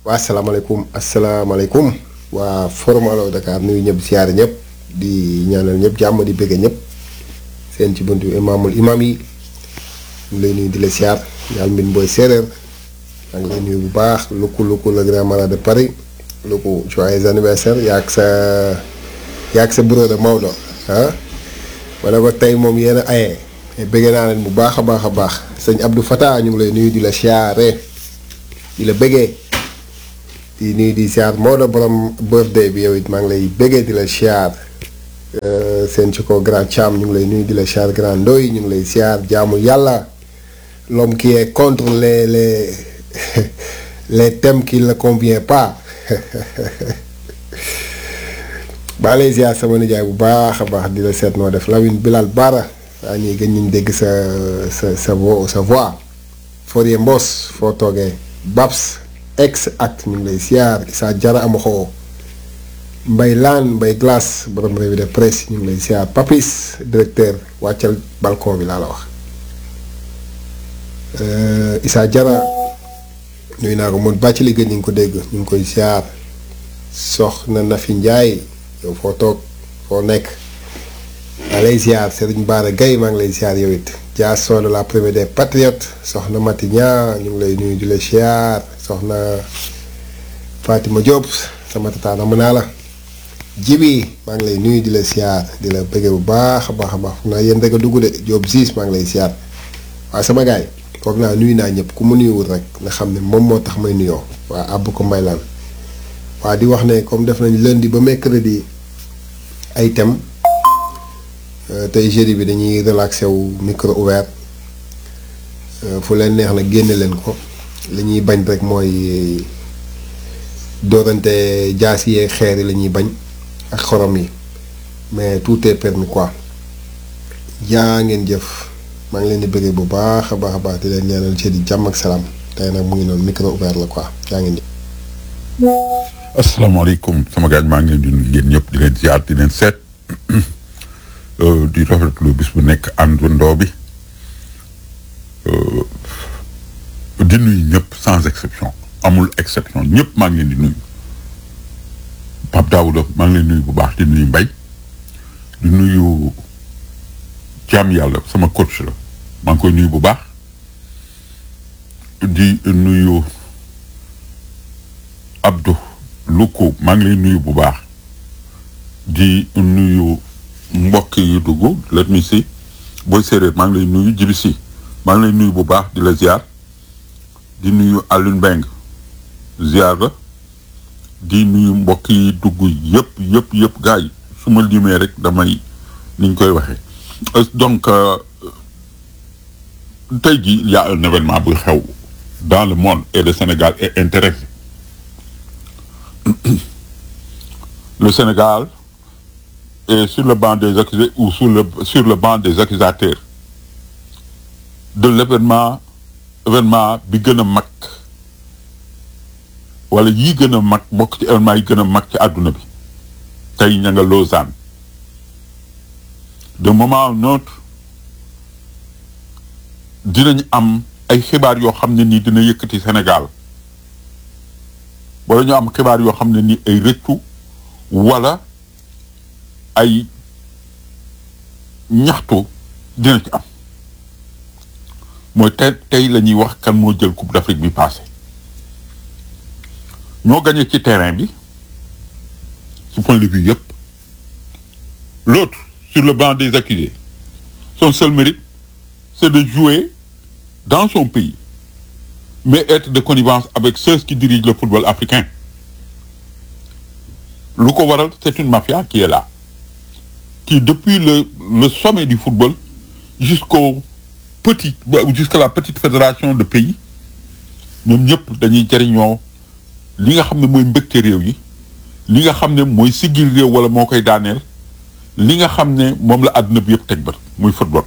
waa asalaamaaleykum asalaamaaleykum waa forum Allo Dakar nuyu ñëpp siyaare ñëpp di ñaanal ñëpp jàmm di bëgge ñëpp seen ci buntu imaamul imaam yi ñu lay nuyu di la siyaar yàlla mbin booy séeréer maa ngi lay nuyu bu baax lukku lukku le grand malade de Paris lukku joyeux anniversaire yaag sa yaag sa bureau de Maodo ah wala ko tey moom yéen a aye bëgge naa leen bu baax a baax a baax sëñ Abdou Fata ñu ngi lay nuyu di la siyaare di la bëggee di nuyu di siyaar Maodo borom birthday bi yow it maa ngi lay bëggee di la siyaar seen ci ko grand Thiam ñu ngi lay nuyu di la siyaar grand Ndoy ñu ngi lay siyaar jaamu yàlla l'homme qui est contre les les les thèmes qui ne convient pas baa lay siyaar sama nijaay bu baax a baax di la seet noo def Lawine Bilal Bara waa ñuy gën ñu dégg sa sa sa vo sa voix Forie Mbos foo toogee Babs ex act ñu ngi lay siyaar Issa Jara Amaxo Mbay Laan Mbay Glace borom revue de presse ñu ngi lay siyaar Papis directeur wàccal balcon bi laa la wax Issa Jara nuyu naa ko moom bàcc li gën ñu ngi ko dégg ñu ngi koy siyaar soxna Nafi Njaay yow foo toog foo nekk maa lay siyaar Serigne Bara Gaye maa ngi lay siyaar yow it Dia Sow de la première des patriotes soxna Mati Ñaa ñu ngi lay nuyu di la siyaar soxna Fatima Diop sama tataana mën naa la jibi maa ngi lay nuyu di la siyaar di la bëggee bu baax a baax a baax foog naa yéen rek a dugg de Diop siis maa ngi lay siyaar waaye sama gaay foog naa nuyu naa ñëpp ku mu nuyuwul rek nga xam ne moom moo tax may nuyoo waa àbb ko mbaylaan waa di wax ne comme def nañ lundi ba mercredi ay thème tey jeudi bi dañuy relaxé wu micro ouvert fu leen neex na génne leen ko li ñuy bañ rek mooy doorante jaas yi xeer yi la ñuy bañ ak xorom yi mais tout est permis quoi jaa ngeen jëf maa ngi leen di bëggee bu baax a baax a baax di leen ñaanal jeudi jàmm ak salaam tey nag mu ngi noonu micro ouvert la quoi jaa ngeen jëf. asalaamaaleykum sama gaañ maa ngi leen di nuyu yéen ñëpp di leen ziar di leen seet di rafetlu bis bu nekk àndandoo bi di nuyu ñëpp sans exception amul exception ñëpp maa ngi leen di nuyu Pape Daouda maa ngi leen nuyu bu baax di nuyu Mbay di nuyu jaam yàlla sama coach la maa ngi koy nuyu bu baax di nuyu Abdou Luko maa ngi lay nuyu bu baax di nuyu mbokk yi dugg let me see booy séeréer maa ngi lay nuyu jibi si maa ngi lay nuyu bu baax di la ziar di nuyu Alioune Mbengue ziar la di nuyu mbokk yi dugg yëpp yëpp yëpp gars yi su ma limee rek damay niñ koy waxee donc tey jii il y a un événement buy xew dans le monde et le Sénégal est intéressé le Sénégal est sur le banc des accusés ou sur le sur le banc des accusateurs de l'événement événement bi gën a mag wala yi gën a mag bokk ci événement yi gën a mag ci àdduna bi tey ña nga Lausanne de moment à un autre dinañ am ay xibaar yoo xam ne nii dina yëkkati Sénégal wala ñu am xibaar yoo xam ne nii ay rëccu wala ay ñaxtu dina ci am mooy tey tey la ñuy wax kan moo jël coupe d'Afrique bi passé ñoo gagné ci terrain bi ci point de vue yëpp l'autre sur le banc des accusés son seul mérite c'est de jouer dans son pays mais être de connivence avec ceux qui dirigent le football africain lu ko waral c'est une mafia qui est là qui depuis le le sommet du football jusqu'au petit jusqu'à la petite fédération de pays ñoom ñëpp dañuy jariñoo li nga xam ne mooy mbëgte réew yi li nga xam ne mooy siggil réew wala moo koy daaneel li nga xam ne moom la àdduna bi yëpp teg bët muy football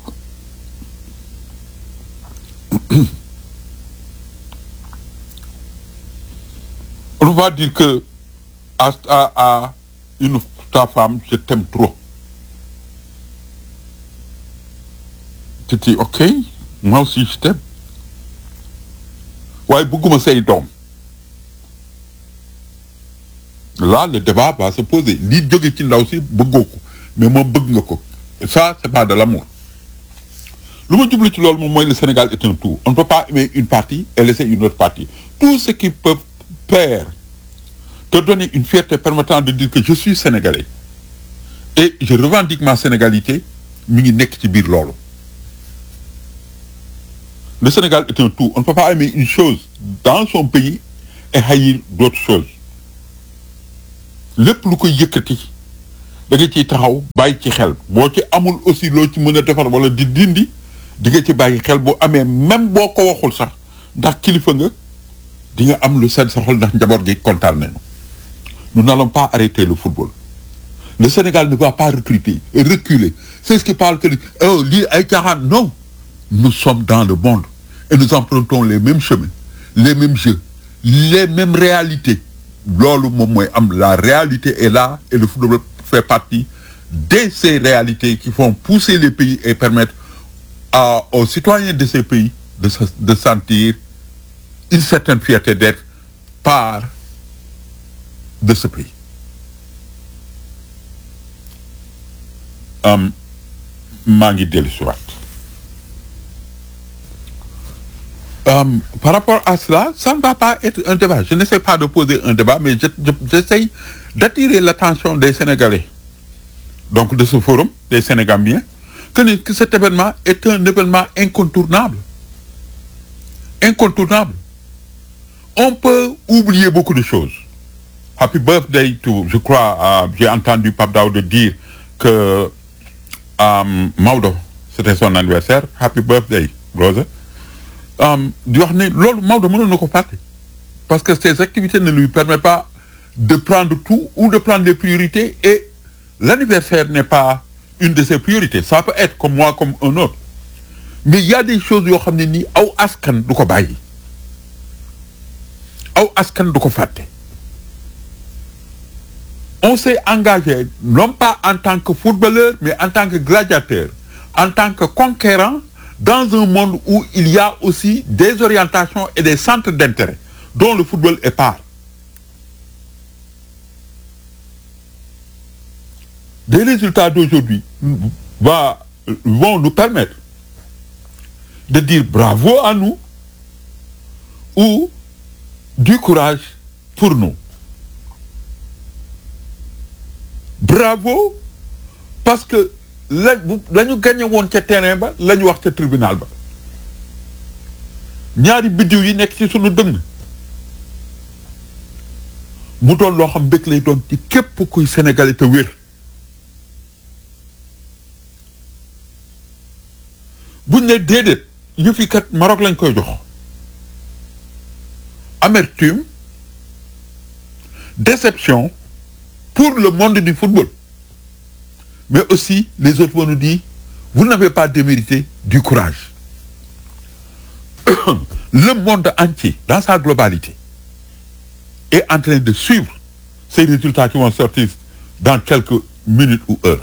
on va dire que à à à une ta femme je t'aime trop tu dis ok moi aussi je t'aime waaye bëgguma say doom là le débat va se poser lii jóge ci ndaw si bëggoo ko mais moom bëgg nga ko ça c'est pas de l'amour lu ma jublu ci loolu moom mooy le Sénégal est un tout on ne peut pas aimer une partie et laisser une autre partie tout ce qui peut faire te donner une fierté permettant de dire que je suis sénégalais et je revendique ma sénégalité mi ngi nekk ci biir loolu le Sénégal est un tout on ne peut pas aimer une chose dans son pays et haïr d'autres choses lépp lu koy yëkkati da nga ciy taxaw bàyyi ci xel boo ci amul aussi loo ci mën a defar wala di dindi di nga ci bàyyi xel boo amee même boo ko waxul sax ndax kilifa nga di nga am lu seen sa xol ndax njaboot gi kontaan nañu nous n'allons pas arrêter le football le Sénégal ne va pas recruter et reculer c'est ce qui parle que oh lii ay caaxaan non nous sommes dans le monde et nous empruntons les mêmes chemins les mêmes jeux les mêmes réalités loolu moom mooy am la réalité est là et le football fait partie de ces réalités qui font pousser les pays et permettre à aux citoyens de ces pays de se de sentir une certaine fierté d'être part de ce pays am maa ngi dellu si waat Um, par rapport à cela, ça ne va pas être un débat. Je n'essaie pas de poser un débat, mais je- je- j'essaie d'attirer l'attention des Sénégalais, donc de ce forum, des Sénégamiens, que, ne- que cet événement est un événement incontournable. Incontournable. On peut oublier beaucoup de choses. Happy birthday to, je crois, euh, j'ai entendu Pape Daouda dire que um, Maudo, c'était son anniversaire. Happy birthday, brother. Um, di wax ne loolu Maodo mënoon na ko fàtte parce que ces activités ne lui permettent pas de prendre tout ou de prendre les priorités et l'anniversaire n'est pas une de ses priorités ça peut être comme moi comme un autre mais il y a des choses yoo xam ne nii aw askan du ko bàyyi aw askan du ko fàtte on s'est engagé non pas en tant que footballeur mais en tant que gladiateur en tant que conquérant dans un monde où il y a aussi des orientations et des centres d'intérêt dont le football est part des résultats d'aujourd'hui va vont nous permettre de dire bravo à nous ou du courage pour nous bravo parce que la bu la ñu gagné woon ca terrain ba la ñu wax ca tribunal ba ñaari biddiw yi nekk ci sunu dënn mu doon loo xam mbég lay doon ci képp kuy sénégalais te wér buñ ne déedéet yëf yi kat Maroc lañ koy jox amertume déception pour le monde du football mais aussi les autres vont nous dire vous n'avez pas démérité du courage le monde entier dans sa globalité est en train de suivre ces résultats qui vont sortir dans quelques minutes ou heures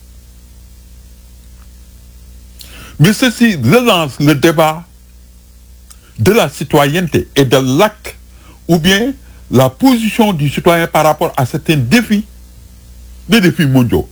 mais ceci relance le débat de la citoyenneté et de l'acte ou bien la position du citoyen par rapport à certains défis des défis mondiaux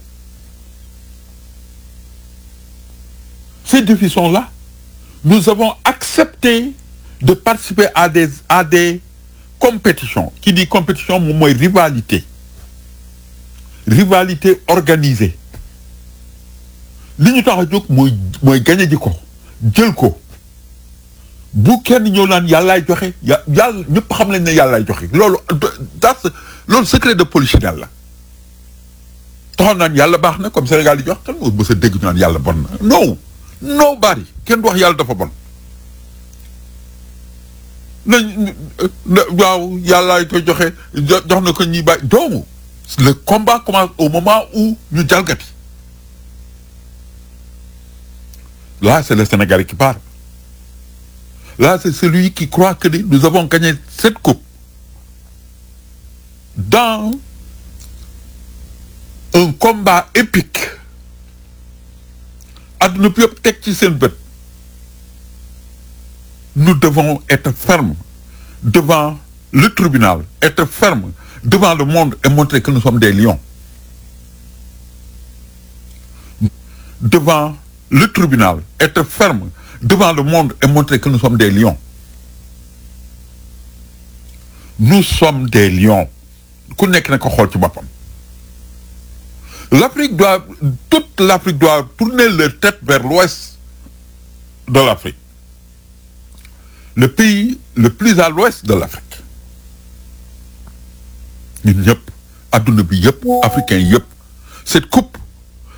ces défis sont là nous avons accepté de participer à des à des compétitions qui dit compétition moom mooy rivalité rivalité organisée li ñu tax a jóg mooy mooy gañe ji ko jël ko bu kenn ñëw naan yàllaay joxe ya yàlla ñëpp xam nañ ne yàllaay joxe loolu das loolu secret de polichinelle la taxoon naan yàlla baax na comme Sénégal di jox kan moo mës a dégg ñu naan yàlla bon na non non bari kenn du wax yàlla dafa bon nañ waaw yàllaay koy joxe jox na ko ñi bàyyi doomu le combat commence au moment où ñu jalgati là c'est le Sénégalais qui parle là c'est celui qui croit que nous avons gagné cette coupe dans un combat épique adduna bi yëpp teg ci seen bët nous devons être fermes devant le tribunal être fermes devant le monde et montrer que nous sommes des lions. Devant le tribunal, être ferme devant le monde et montrer que nous sommes des lions. Nous sommes des lions. Ku nekk na ko xool ci boppam. L'Afrique doit, toute l'Afrique doit tourner leur tête vers l'ouest de l'Afrique. Le pays le plus à l'ouest de l'Afrique. ñun ñëpp adduna bi yëpp africain yëpp cette coupe